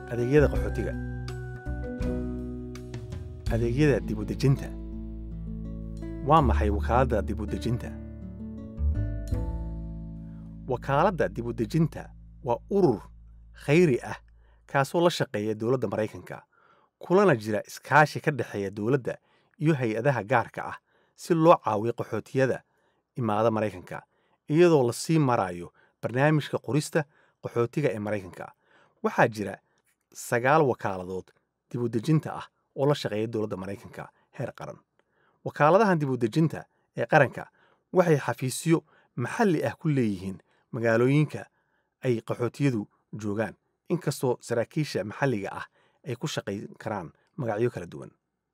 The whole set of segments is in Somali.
adeegyada qaxootiga adeegyada dibudejinta waa maxay wakaaladda dibudejinta wakaaladda dibudejinta waa urur khayri ah kaasoo la shaqeeya dowladda maraykanka kulana jira iskaashi ka dhexeeya dowladda iyo hay-adaha gaarka ah si loo caawiyo qaxootiyada imaada maraykanka iyadoo lasii marayo barnaamijka qorista qaxootiga ee maraykanka waxaa jira sagaal wakaaladood dibudejinta ah oo la shaqeeya dowladda maraykanka heer qaran wakaaladahan dibudejinta ee qaranka waxay xafiisyo maxalli ah ku leeyihiin magaalooyinka ay qaxootiyadu joogaan inkastoo saraakiisha maxalliga ah ay ku shaqayn karaan magacyo kala duwan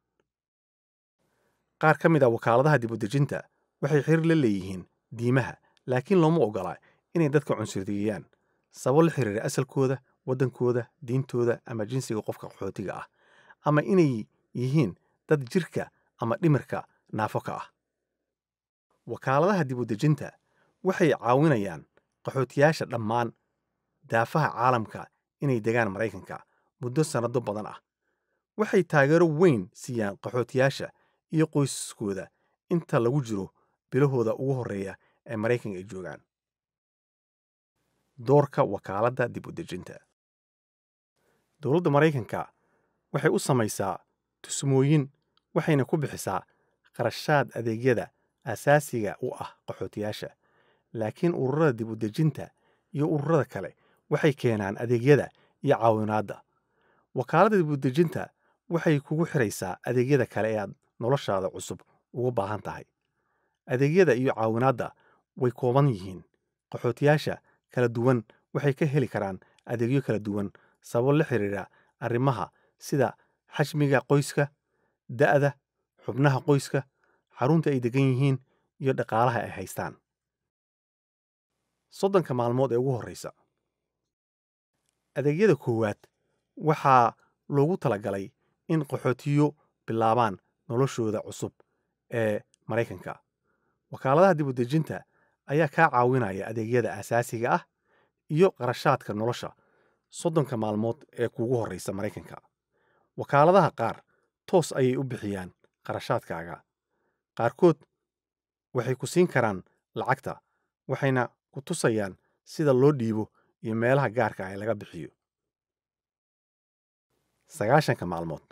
qaar ka mid a wakaaladaha dibudejinta waxay xiriir la leeyihiin diimaha laakiin looma ogola inay dadka cunsuriyeeyaan sabab la xiriira asalkooda waddankooda diintooda ama jinsiga qofka qaxootiga ah ama inay yihiin dad jirka ama dhimirka naafo ka ah wakaaladaha dibudejinta waxay caawinayaan qaxootiyaasha dhammaan daafaha caalamka inay degaan maraykanka muddo sannado badan ah waxay taageero weyn siiyaan qaxootiyaasha iyo qoysaskooda inta lagu jiro bilahooda ugu horreeya ee maraykanka ay joogaan doorka wakaaladda dibudejinta dowladda maraykanka waxay u samaysaa tusmooyin waxayna ku bixisaa qarashaad adeegyada asaasiga u ah qaxootiyaasha laakiin ururada dibudejinta iyo ururada kale waxay keenaan adeegyada iyo caawinaadda wakaaladda dibudejinta waxay kugu xiraysaa adeegyada kale ee aad noloshaada cusub uga baahan tahay adeegyada iyo caawinaadda way kooban yihiin qaxootiyaasha kala duwan waxay ka heli karaan adeegyo kala duwan sababo la xiriira arrimaha sida xajmiga qoyska da'da xubnaha qoyska xarunta ay degan yihiin iyo dhaqaalaha ay haystaan soddonka maalmood ee ugu horreysa adeegyada koowaad waxaa loogu talagalay in qaxootiyo bilaabaan noloshooda cusub ee maraykanka wakaaladaha dibudejinta ayaa kaa caawinaya adeegyada asaasiga ah iyo qarashaadka nolosha soddonka maalmood ee kuugu horreysa maraykanka wakaaladaha qaar toos ayay u bixiyaan qarashaadkaaga qaarkood waxay ku siin karaan lacagta waxayna ku tusayaan sida loo dhiibo iyo meelaha gaarka ah ee laga bixiyo sagaashanka maalmood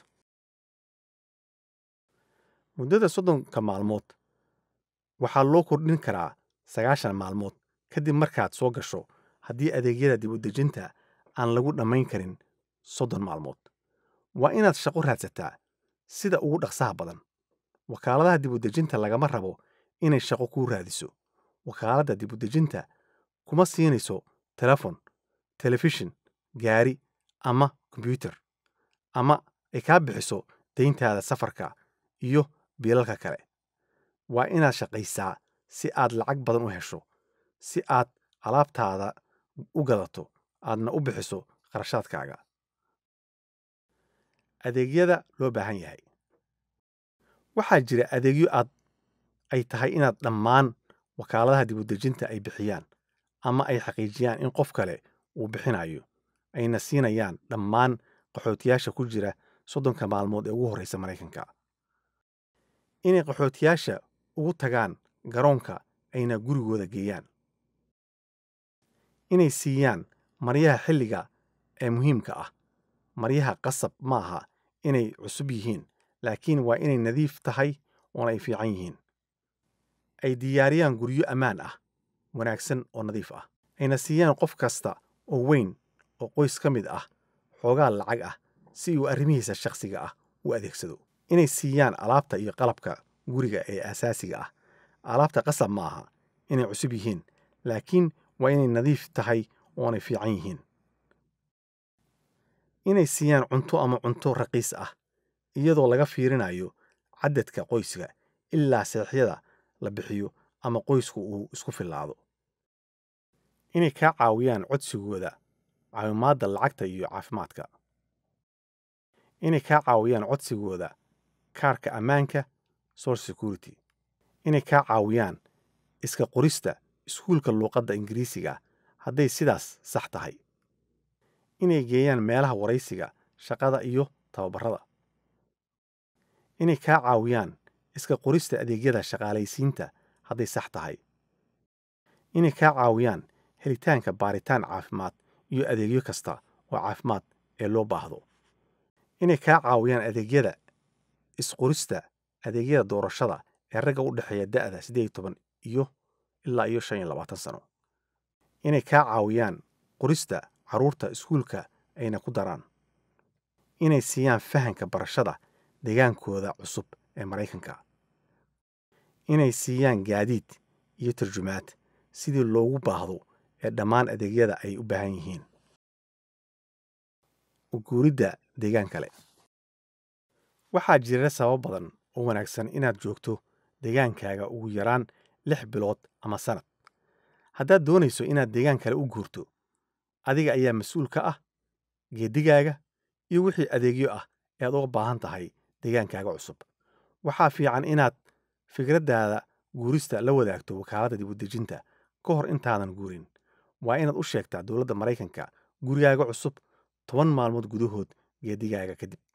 muddada soddonka maalmood waxaa loo kordhin karaa sagaashan maalmood kadib markaad soo gasho haddii adeegyada dibudejinta aan lagu dhammayn karin soddon maalmood waa inaad shaqo raadsataa sida ugu dhaqsaha badan wakaaladaha dibudejinta lagama rabo inay shaqo kuu raadiso wakaaladda dibudejinta kuma siinayso telefon telefishin gaari ama kombyuutar ama ay kaa bixiso dayntaada safarka iyo biilalka kale waa inaad shaqaysaa si aad lacag badan u hesho si aad alaabtaada u gadato aadna u bixiso qarashaadkaaga adeegyada loo baahan yahay waxaa jira adeegyo aad ay tahay inaad dhammaan wakaaladaha dibudejinta ay bixiyaan ama ay xaqiijiyaan in qof kale uu bixinayo ayna siinayaan dhammaan qaxootiyaasha ku jira soddonka maalmood ee ugu horreysa maraykanka inay qaxootiyaasha ugu tagaan garoonka ayna gurigooda geeyaan inay siiyaan maryaha xilliga ee muhiimka ah maryaha qasab ma aha inay cusub yihiin laakiin waa inay nadiif tahay oona ay fiican yihiin ay diyaariyaan guryo ammaan ah wanaagsan oo nadiif ah ayna siiyaan qof kasta oo weyn oo qoys ka mid ah xoogaa lacag ah si uu arrimihiisa shakhsiga ah u adeegsado inay siiyaan alaabta iyo qalabka guriga ee asaasiga ah alaabta qasab ma aha inay cusub yihiin laakiin waa inay nadiif tahay oonay fiican yihiin inay siiyaan cunto ama cunto raqiis ah iyadoo laga fiirinayo cadadka qoyska ilaa seexyada la bixiyo ama qoysku uu isku fillaado inay kaa caawiyaan codsigooda caawimaadda lacagta iyo caafimaadka inay kaa caawiyaan codsigooda kaarka ammaanka social security inay kaa caawiyaan iska qorista iskuulka luuqadda ingiriisiga hadday sidaas sax tahay inay geeyaan meelaha waraysiga shaqada iyo tababarada inay kaa caawiyaan iska qorista adeegyada shaqaalaysiinta hadday sax tahay inay kaa caawiyaan helitaanka baaritaan caafimaad iyo adeegyo kasta oo caafimaad ee loo baahdo inay kaa caawiyaan adeegyada isqorista adeegyada doorashada ee ragga u dhexeeya da'da siddeed iyo toban iyo ilaa iyo shan iyo labaatan sano inay kaa caawiyaan qorista carruurta iskuulka ayna ku daraan inay siiyaan fahanka barashada degaankooda cusub ee maraykanka inay siiyaan gaadiid iyo tarjumaad sidii loogu baahdo ee dhammaan adeegyada ay u baahan yihiin uguuridda deegaan kale waxaa jira sabab badan oo wanaagsan inaad joogto deegaankaaga ugu yaraan lix bilood ama sannad haddaad doonayso inaad deegaan kale u guurto adiga ayaa mas-uul ka ah geedigaaga iyo wixii adeegyo ah ee aad uga baahan tahay deegaankaaga cusub waxaa fiican inaad fikraddaada guurista la wadaagto wakaaladda dibudejinta ka hor intaadan guurin waa inaad u sheegtaa dowladda maraykanka gurigaaga cusub toban maalmood gudahood geedigaaga kadib